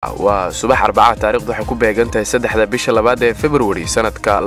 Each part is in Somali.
waa subax arbaca taarikhdu waxay ku beegan tahay saddexda bisha labaad ee februari sannadka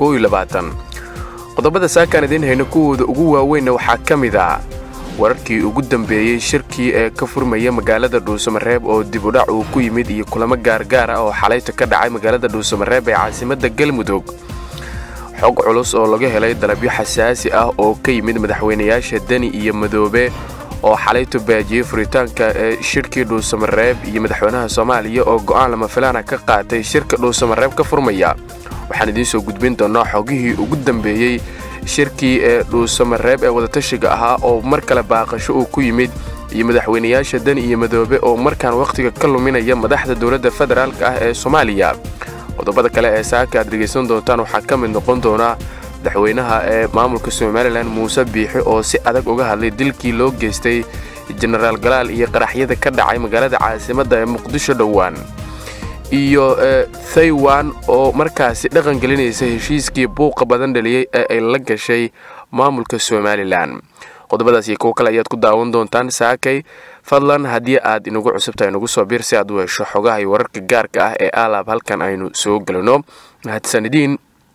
qodobada saakaan idiin hayno kuwooda ugu waaweynna waxaa ka mid ah wararkii ugu dambeeyey shirkii ee ka furmaya magaalada dhuusamareeb oo dibudhac uu ku yimid iyo kulamo gaargaar ah oo xalayta ka dhacay magaalada dhuusamareeb ee caasimadda galmudug xog culus oo laga helay dalabyo xasaasi ah oo ka yimid madaxweynayaasha deni iyo madoobe oo xalaytu baajiyey furitaanka ee shirkii dhuusamareeb iyo madaxweynaha soomaaliya oo go'aan lama filaana ka qaatay shirka dhuusamareeb ka furmaya waxaan idiin soo gudbin doonnaa xogihii ugu dambeeyey shirkii ee dhuusamareeb ee wadatashiga ahaa oo mar kale baaqasho uu ku yimid iyo madaxweynayaasha deni iyo madoobe oo markaan wakhtiga ka luminaya madaxda dowladda federaalk ah ee soomaaliya qodobada kale ee saaka aad dhegaysan doontaan waxaa ka mid noqon doonaa madaxweynaha ee maamulka somalilan muuse biixi oo si adag uga hadlay dilkii loo geystay jenaraal galaal iyo qaraxyada ka dhacay magaalada caasimadda ee muqdisho dhowaan iyo thaiwan oo markaasi dhaqan gelinaysa heshiiskii buuqa badan dhaliyey ee ay la gashay maamulka somalilan qodobadaas iyo kuwo kale ayaad ku daawan doontaan saakay fadlan haddii aad inagu cusubtahay nagu soo biir si aad u hesho xogaha iyo wararka gaarka ah ee alaab halkan aynu soo gelino mahadsanidin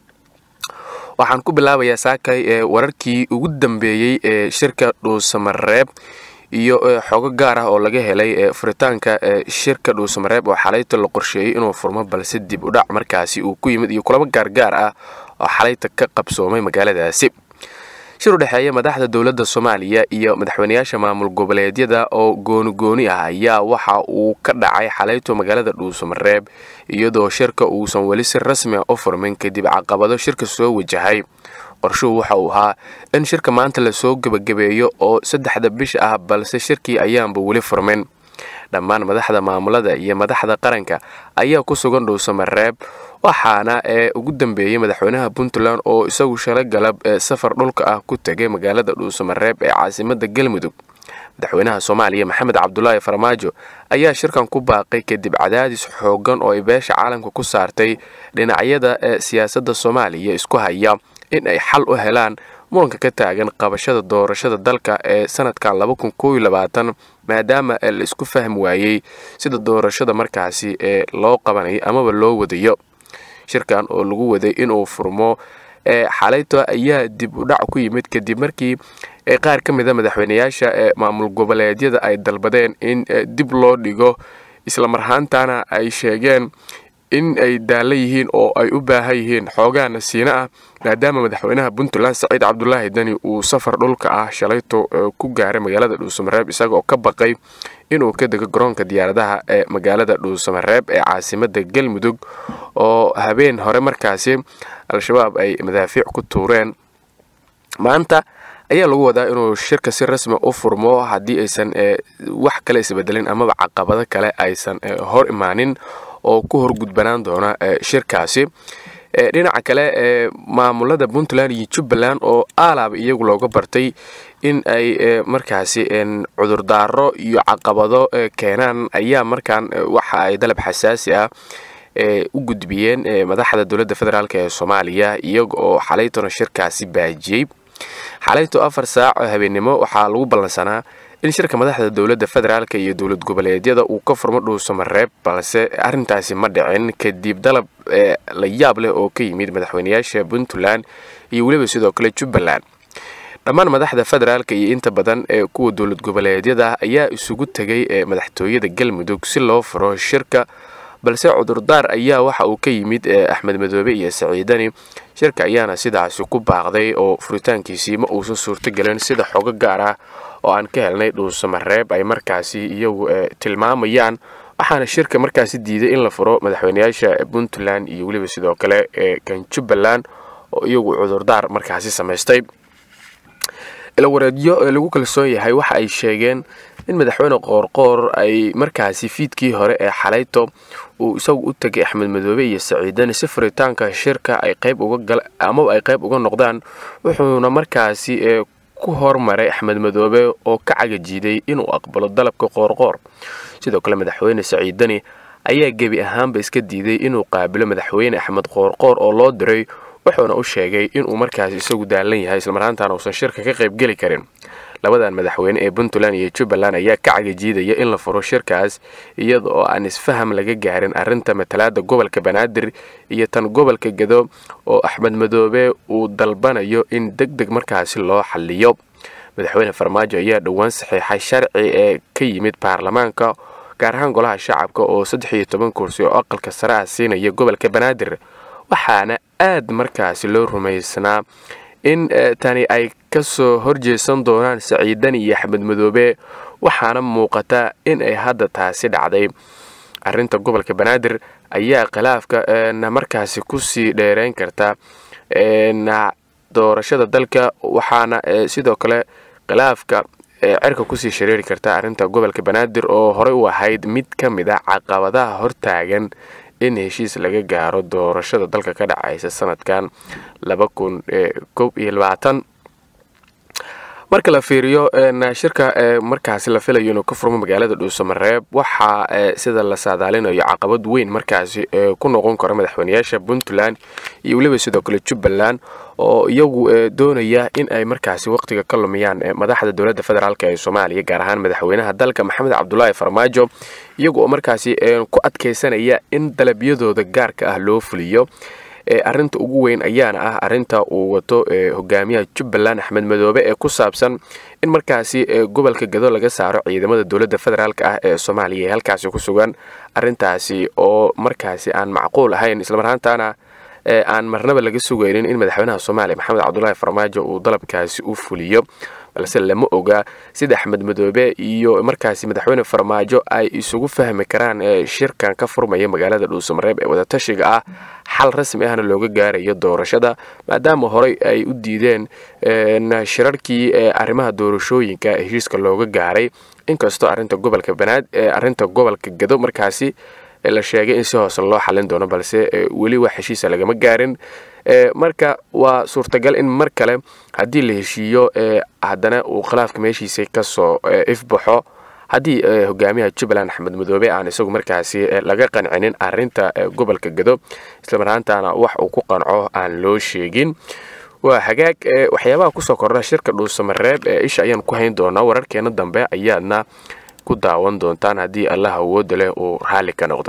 waxaan ku bilaabayaa saakay ee wararkii ugu dambeeyey ee shirka dhuusamareeb iyo xogo gaar ah oo laga helay ee furitaanka ee shirka dhuusamareeb oo xalayta la qorsheeyey inuu furmo balse dib udhac markaasi uu ku yimid iyo kulamo gaargaar ah oo xalayta ka qabsoomay magaaladaasi shir u dhexeeya madaxda dowladda soomaaliya iyo madaxweynayaasha maamul goboleedyada oo gooni-gooni ah ayaa waxa uu ka dhacay xalayto magaalada dhuusamareeb iyadoo shirka uusan weli si rasmi ah u furmin kadib caqabado shirka soo wajahay qorshuhu waxa uu ahaa in shirka maanta lasoo gebagabeeyo oo saddexda bish ah balse shirkii ayaanba weli furmin dhammaan madaxda maamulada iyo madaxda qaranka ayaa ku sugan dhuusamareeb waxaana ee ugu dambeeyey madaxweynaha puntland oo isagu shalay galab ee safar dhulka ah ku tegay magaalada dhuusamareeb ee caasimadda galmudug madaxweynaha soomaaliya maxamed cabdulaahi farmaajo ayaa shirkan ku baaqay kadib cadaadis xoogan oo ay beesha caalamka ku saartay dhinacyada ee siyaasadda soomaaliya isku haya in ay xal u helaan muranka ka taagan qabashada doorashada dalka ee sanadkan maadaama la isku fahmi waayey sida doorashada markaasi ee loo qabanayo amaba loo wadayo shirkan oo lagu waday inuu furmo ee xalayto ayaa dib u dhac ku yimid kadib markii qaar ka mida madaxweynayaasha ee maamul goboleedyada ay dalbadeen in dib loo dhigo islamarhaantana ay sheegeen in ay daalla yihiin oo ay u baahan yihiin xoogaa nasiino ah maadaama madaxweynaha puntland saciid cabdulaahi deni uu safar dhulka ah shalayto ku gaaray magaalada dhuusamareeb isagaoo ka baqay inuu ka dego garoonka diyaaradaha ee magaalada dhuusamareeb ee caasimadda galmudug oo habeen hore markaasi al-shabaab ay madaafiic ku tuureen maanta ayaa lagu wadaa inuu shirka si rasmi u furmo haddii aysan wax kale isbedelin amaba caqabado kale aysan hor imaanin oo ku horgudbanaan doona shirkaasi dhinaca kale ee maamulada puntland iyo jubbaland oo aalaaba iyagu looga bartay in ay markaasi cudurdaaro iyo caqabado keenaan ayaa markaan waxa ay dalab xasaasi ah u gudbiyeen madaxda dowladda federaalk ee soomaaliya iyaga oo xalaytona shirkaasi baajiyey xalayto afar saac habeennimo waxaa lagu ballansanaa in shirka madaxda dowladda federaalk iyo dowlad goboleedyada uu ka furmo dhuusamareeb balse arrintaasi ma dhicin kadib dalab la yaab leh oo ka yimid madaxweynayaasha puntland iyo weliba sidoo kale jubbaland dhammaan madaxda federaalka iyo inta badan ee kuwa dowlad goboleedyada ayaa isugu tegay ee madaxtooyada galmudug si loo furo shirka balse cudurdaar ayaa waxa uu ka yimid axmed madoobe iyo saciidani shirka ayaana sidaasi ku baaqday oo furitaankiisii ma uusan suurtogelin sida xogo gaar ah oo aan ka helnay dhuusamareeb ay markaasi iyagu tilmaamayaan waxaana shirka markaasi diiday in la furo madaxweynayaasha puntland iyo weliba sidoo kale ee kan jubbaland oo iyagu cudurdaar markaasi samaystay ilawareedyo lagu kalsoon yahay waxa ay sheegeen in madaxweyne qoorqoor ay markaasi fiidkii hore ee xalayto uu isagu u tegay axmed madoobe iyo saciidani si furitaanka shirka ay qayb uga amaba ay qayb uga noqdaan wuxuuna markaasi ku hormaray axmed madoobe oo ka cagajiiday inuu aqbalo dalabka qoorqoor sidoo kale madaxweyne saciidani ayaa gebi ahaanba iska diiday inuu qaabilo madaxweyne axmed qoorqoor oo loo diray wuxuuna u sheegay inuu markaasi isagu daalan yahay islamarhaantaana uusan shirka ka qaybgeli karin labadan madaxweyne ee puntland iyo jubbaland ayaa ka cagajiidaya in la furo shirkaas iyada oo aan isfaham laga gaarin arrinta matalaada gobolka banaadir iyo tan gobolka gedo oo axmed madoobe uu dalbanayo in deg deg markaasi loo xaliyo madaxweyne farmaajo ayaa dhowaan saxiixay sharci ee ka yimid baarlamaanka gaar ahaan golaha shacabka oo saddex iyo toban kursi oo aqalka sare ah siinaya gobolka banaadir waxaana aad markaasi loo rumaysnaa in tani ay ka soo horjeesan doonaan saciidani iyo axmed madoobe waxaana muuqata in ay hadda taasi dhacday arrinta gobolka banaadir ayaa khilaafka markaasi kusii dheereyn karta doorashada dalka waxaana sidoo kale khilaafka cerka kusii shareeri karta arrinta gobolka banaadir oo horey u ahayd mid ka mid a caqabadaha hortaagan in heshiis laga gaaro doorashada dalka ka dhacaysa sanadkan marka la fiiriyo shirka markaasi la filayo inuu ka furmo magaalada dhuusamareeb waxaa sida la saadaalinayo caqabad weyn markaasi ku noqon karo madaxweyneyaasha puntland iyo weliba sidoo kale jubbaland oo iyagu doonaya in ay markaasi waqtiga ka lumiyaan madaxda dowladda federaalk ee soomaaliya gaar ahaan madaxweynaha dalka maxamed cabdulaahi farmaajo iyagu oo markaasi ku adkaysanaya in dalabyadooda gaarka ah loo fuliyo arinta ugu weyn ayaana ah arinta uu wato hogaamiyaha jubbaland axmed madoobe ee ku saabsan in markaasi gobolka gado laga saaro ciidamada dowladda federaalk ah ee soomaaliya ee halkaasi ku sugan arintaasi oo markaasi aan macquul ahayn islamarhaantaana aan marnaba laga sugaynin in madaxweynaha soomaaliya maxamed cabdulaahi farmaajo uu dalabkaasi u fuliyo balse lama oga sida axmed madoobe iyo markaasi madaxweyne farmaajo ay isugu fahmi karaan shirkan ka furmaya magaalada dhuusamareeb ee wadatashiga ah xal rasmi ahna looga gaarayo doorashada maadaama horey ay u diideen shirarkii arrimaha doorashooyinka heshiiska looga gaaray inkastoo arinta gobolka banaad arinta gobolka gado markaasi la sheegay in si hoose loo xalin doono balse weli wax heshiisa lagama gaarin marka waa suurtagal in mar kale haddii la heshiiyo haddana uu khilaafka meeshiisa kasoo ifbaxo haddii hogaamiyaha jubbaland axmed madoobe aan isagu markaasi laga qancinin arinta gobolka gado islamarhaantaana wax uu ku qanco aan loo sheegin waa hagaag waxyaabaha kusoo kordha shirka dhuusamareeb ee isha ayaan ku hayn doonaa wararkeena dambe ayaadna ku daawan doontaan haddii allah awooda leh uu raalli ka noqdo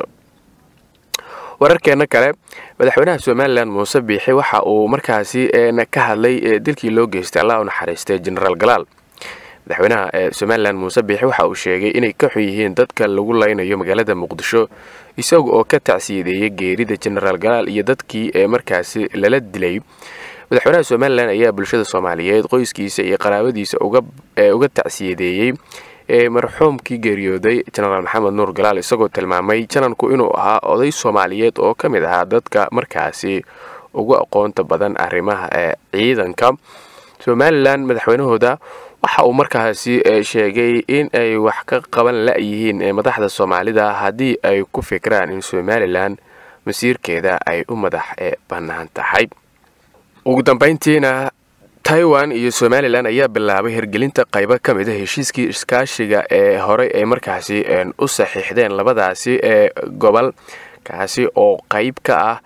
wararkeena kale madaxweynaha somalilan muuse biixi waxa uu markaasi ka hadlay dilkii loo geystay allah u naxariistay genaraal galaal madaxweynaha somalilan muuse biixi waxa uu sheegay inay ka xun yihiin dadka lagu laynayo magaalada muqdisho isaga oo ka tacsiyadeeyay geerida genaraal galaal iyo dadkii markaasi lala dilay madaxweynaha somalilan ayaa bulshada soomaaliyeed qoyskiisa iyo qaraabadiisa uga tacsiyadeeyey marxuumkii geeriyooday jenaraal maxamed nuur galaal isagoo tilmaamay jananku inuu ahaa oday soomaaliyeed oo ka mid ahaa dadka markaasi ugu aqoonta badan arrimaha ciidanka somalilan madaxweynahooda waxa uu markaasi sheegay in ay wax ka qaban la-yihiin madaxda soomaalida haddii ay ku fikiraan in somalilan masiirkeeda ay u madax bannaan tahay ugu dambeyntiina taiwan iyo somalilan ayaa bilaabay hirgelinta qaybo ka mid a heshiiskii iskaashiga ee horey ay markaasi u saxiixdeen labadaasi ee gobol kaasi oo qayb ka ah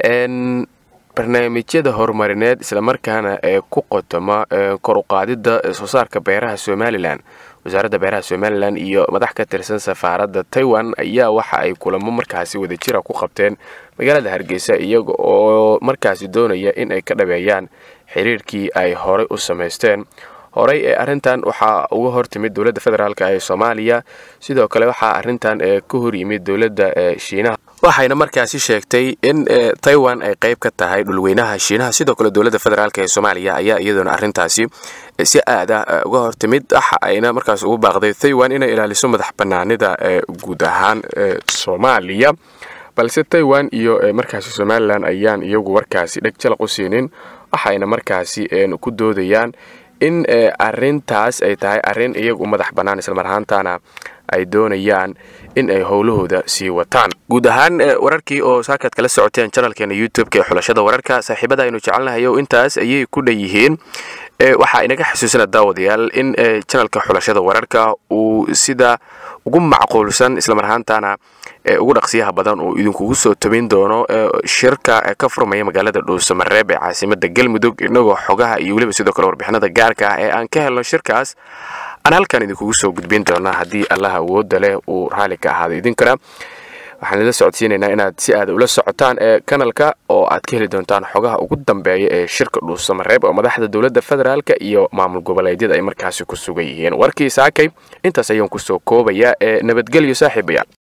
barnaamijyada horumarineed islamarkaana ee ku qotoma kor uqaadida soo saarka beeraha somalilan wasaaradda beeraha somalilan iyo madax ka tirsan safaaradda taiwan ayaa waxa ay kulamo markaasi wadajira ku qabteen magaalada hargeysa iyaga oo markaasi doonaya in ay ka dhabeeyaan xiriirkii ay horey u samaysteen horey ee arrintan waxaa uga hortimid dowladda federaalk ee soomaaliya sidoo kale waxaa arrintan ka hor yimid dowladda shiinaha waxayna markaasi sheegtay in taiwan ay qayb ka tahay dhulweynaha shiinaha sidoo kale dowladda federaalk ee soomaaliya ayaa iyaduna arrintaasi si aada uga hortimid waxa ayna markaas ugu baaqday taiwan inay ilaaliso madax banaanida guud ahaan soomaaliya balse taiwan iyo markaasi somalilan ayaan iyagu warkaasi dheg jalaq u siinin waxayna markaasi ku doodayaan in arintaas ay tahay arin iyagu madax bannaan islamarhaantana ay doonayaan in ay howlahooda sii wataan guud ahaan wararkii oo saakaad kala socoteen janalkeena youtube-ka ee xulashada wararka saaxiibada aynu jecelnahay o intaas ayay ku dhan yihiin waxaa inaga xasuusina daawadayaal in janalka xulashada wararka uu sida ugu macquulsan islamar ahaantana ugu dhaqsiyaha badan uu idinkugu soo tobin doono shirka ka furmaya magaalada dhuusamareeb ee caasimada galmudug inagoo xogaha iyo weliba sidoo kale warbixinada gaarka ah ee aan ka helno shirkaas aan halkan idinkugu soo gudbin doonaa haddii allaha awooda leh uu raali ka ahaado idinkana waxaan idila socodsiinaynaa inaad si aada ula socotaan ee kanalka oo aad ka heli doontaan xogaha ugu dambeeya ee shirka dhuusamareeb oo madaxda dowladda federaalk iyo maamul goboleedyada ay markaasi ku sugan yihiin warkii saakay intaas ayaan kusoo koobayaa ee nabadgelyo saaxiibayaal